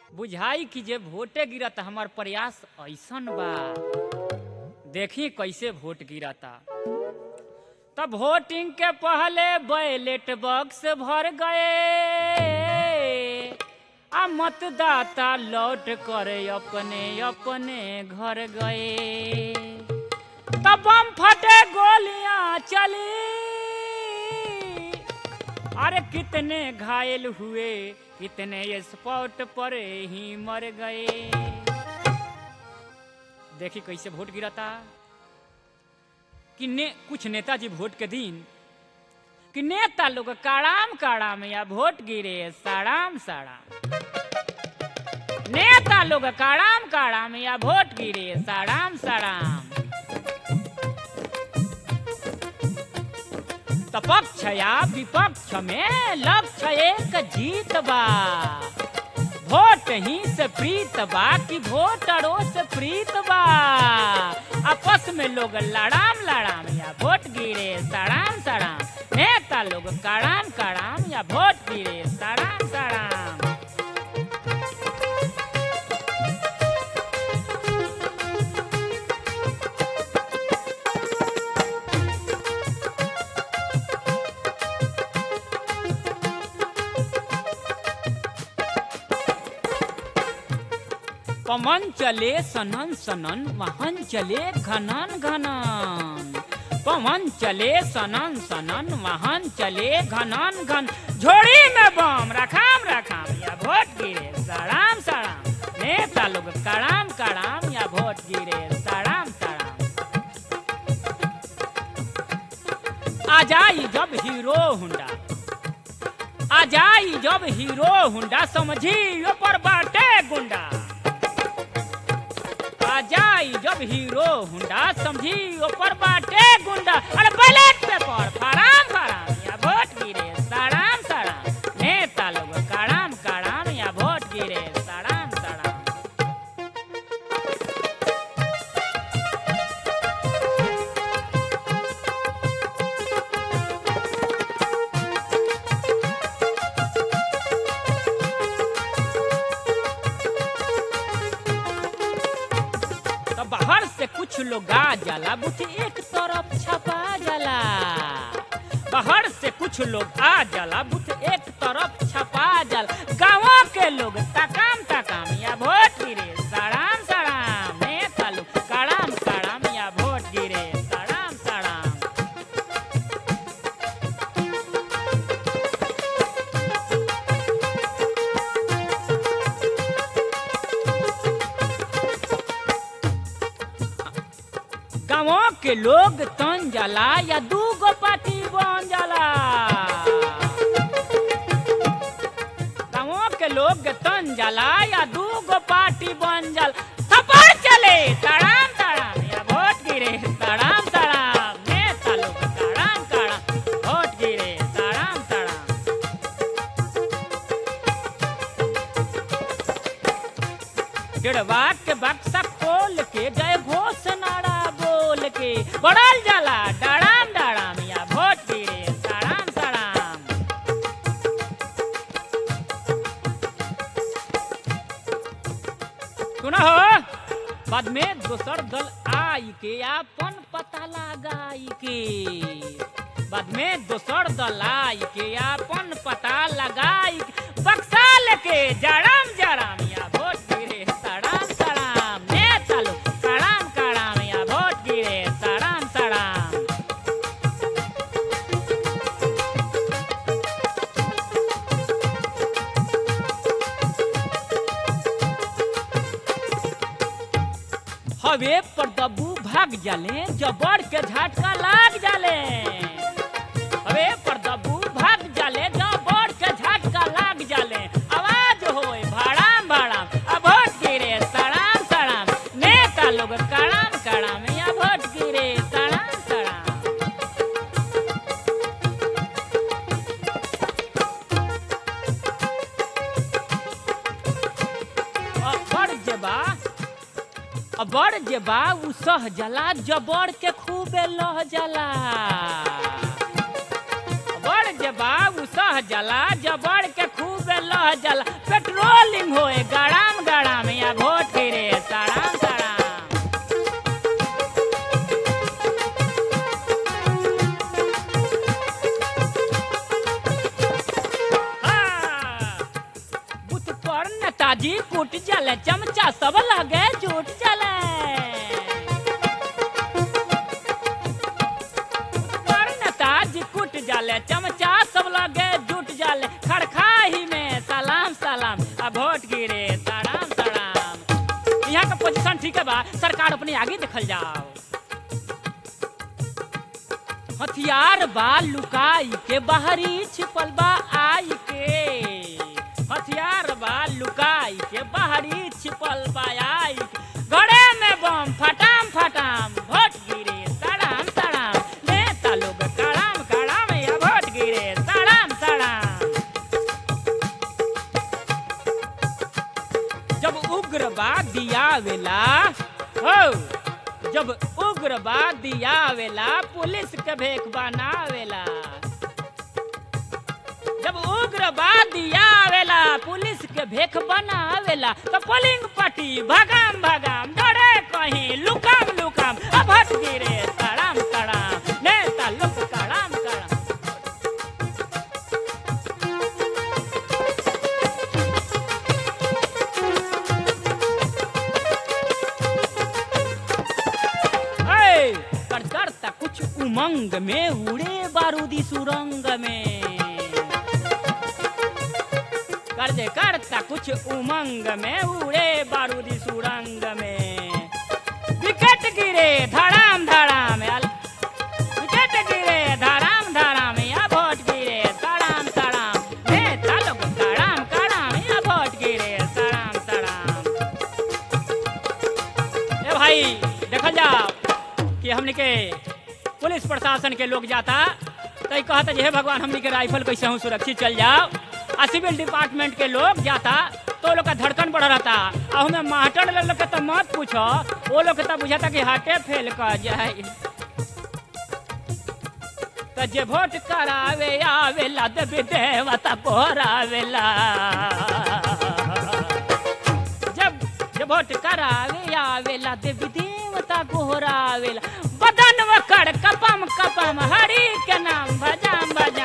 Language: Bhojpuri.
बुझाई कि जे वोटे गिरत हमार प्रयास ऐसन बा देखी कैसे वोट गिरता तब वोटिंग के पहले बैलेट बॉक्स भर गए आ मतदाता लौट कर अपने अपने घर गए तब बम फटे गोलियां चली अरे कितने घायल हुए कितने स्पॉट पर ही मर गए देखी कैसे वोट गिरता कि ने कुछ नेताजी वोट के दिन कि नेता लोग काड़ाम काड़ाम या वोट गिरे साड़ाम साड़ाम नेता लोग काड़ाम काड़ाम या वोट गिरे साड़ाम साड़ाम तो पक्ष या विपक्ष में लक्ष्य एक जीत बा वोट ही से प्रीत बा कि वोटरों से प्रीत बा आपस में लोग लड़ाम लड़ाम या वोट गिरे सड़ाम सड़ाम नेता लोग कड़ाम कड़ाम या वोट गिरे सड़ाम सड़ाम पवन चले सनन सनन वाहन चले घनन घनन पवन चले सनन सनन वाहन चले घनन घन झोड़ी में बम रखाम रखाम या वोट गिरे सड़ाम सड़ाम नेता लोग कड़ाम कड़ाम या वोट गिरे सड़ाम सड़ाम आ जाई जब हीरो हुंडा आ जाई जब हीरो हुंडा समझी ऊपर बाटे गुंडा आ जाई जब हीरो हुंडा समझी ऊपर बाटे गुंडा अरे बैलेट पेपर फराम फराम या वोट गिरे सड़ाम सड़ाम नेता लोग कड़ाम कड़ाम या वोट गिरे सड़ाम सड़ाम तो बाहर से कुछ लोग आ जाला बुथ एक तरफ छपा जाला बाहर से कुछ लोग आ जाला बुथ एक तरफ छपा जाला गाँव के लोग तकाम तकाम या वोट गिरे सड़ाम सड़ाम नेता लोग कड़ाम कड़ाम या वोट गिरे सड़ाम सड़ाम गाँव के लोग तन जाला या दूगो पार्टी बन जाला गाँव के लोग तन जाला या दूगो पार्टी बन जाला थप्पड़ चले तड़ाम तड़ाम या वोट गिरे तड़ाम तड़ाम नेता लोग तड़ाम तड़ाम वोट गिरे तड़ाम तड़ाम डेढ़वा के बक्सा खोल के जय घोष नारा बोल के बढ़ल जाला डराम डराम या वोट गिरे सड़ाम सड़ाम सुना हो बाद में दोसर दल आई के अपन पता लगाई के बाद में दोसर दल आई के अपन पता लगाई के बक्सा लेके जड़ाम जड़ाम या वोट गिरे सड़ाम सड़ाम नेता लोग कड़ाम कड़ाम या वोट गिरे सड़ाम सड़ाम हवे पर दबू भाग जाले जबड़ के झटका लाग जाले हवे पर दबू भाग जाले जबड़ के झटका लाग जाले आवाज होए भाड़ाम भाड़ाम अब वोट गिरे सड़ाम सड़ाम नेता लोग कड़ाम कड़ाम या वोट गिरे सड़ाम सड़ाम अखर जेबा अबर जे बा उ सह जाला जबड़ के खूबे लह जाला अबर जे बा उ सह जाला जबड़ के खूबे लह जाला पेट्रोलिंग होए गड़ा नेताजी कुट जले चमचा सब लगे झूठ चले पर नेताजी कुट जाले चमचा सब लगे जुट जाले खड़खाही में सलाम सलाम आ वोट गिरे सलाम सलाम यहाँ का पोजीशन ठीक है बा सरकार अपने आगे देखल जाओ हथियार बा लुकाई के बाहरी छिपल बा आई के हथियार बा लुकाई के बाहरी छिपल बा आई के। गड़े में बम फटाम फटाम भोट गिरे सड़ाम सड़ाम नेता लोग कड़ाम कड़ाम या भोट गिरे सड़ाम सड़ाम जब उग्रवादी आवेला हो जब उग्रवादी आवेला पुलिस के भेख बनावेला जब उग्रवादी आवेला पुलिस के भेख बनावेला तो पोलिंग पार्टी भगाम भगाम डरे कहीं लुकाम लुकाम अब हट गिरे सड़ाम सड़ाम नेता लोग कड़ाम कड़ाम ऐ, कर करता कुछ उमंग में उड़े बारूदी सुरंग में कर दे करता कुछ उमंग में उड़े बारूदी सुरंग में विकेट गिरे धड़ाम धड़ाम यार विकेट गिरे धड़ाम धड़ाम या वोट गिरे सड़ाम सड़ाम नेता लोग कड़ाम कड़ाम या वोट गिरे सड़ाम सड़ाम ए भाई देखल जाओ कि हमने के पुलिस प्रशासन के लोग जाता तो ई कहता जे हे भगवान हमने के राइफल कैसे हूँ सुरक्षित चल जाओ आ सिविल डिपार्टमेंट के लोग जाता तो लोग का धड़कन बढ़ रहता आ हमें मास्टर लोग के तो मत पूछो वो लोग के तो बुझाता कि हार्टे फेल कर जाए तो जे वोट करावे आवेला देवी देवता पोरावेला जब जब वोट करावे आवेला देवी देवता गोहरावेला बदन वकड़ कपम कपम हरि के नाम भजाम भजाम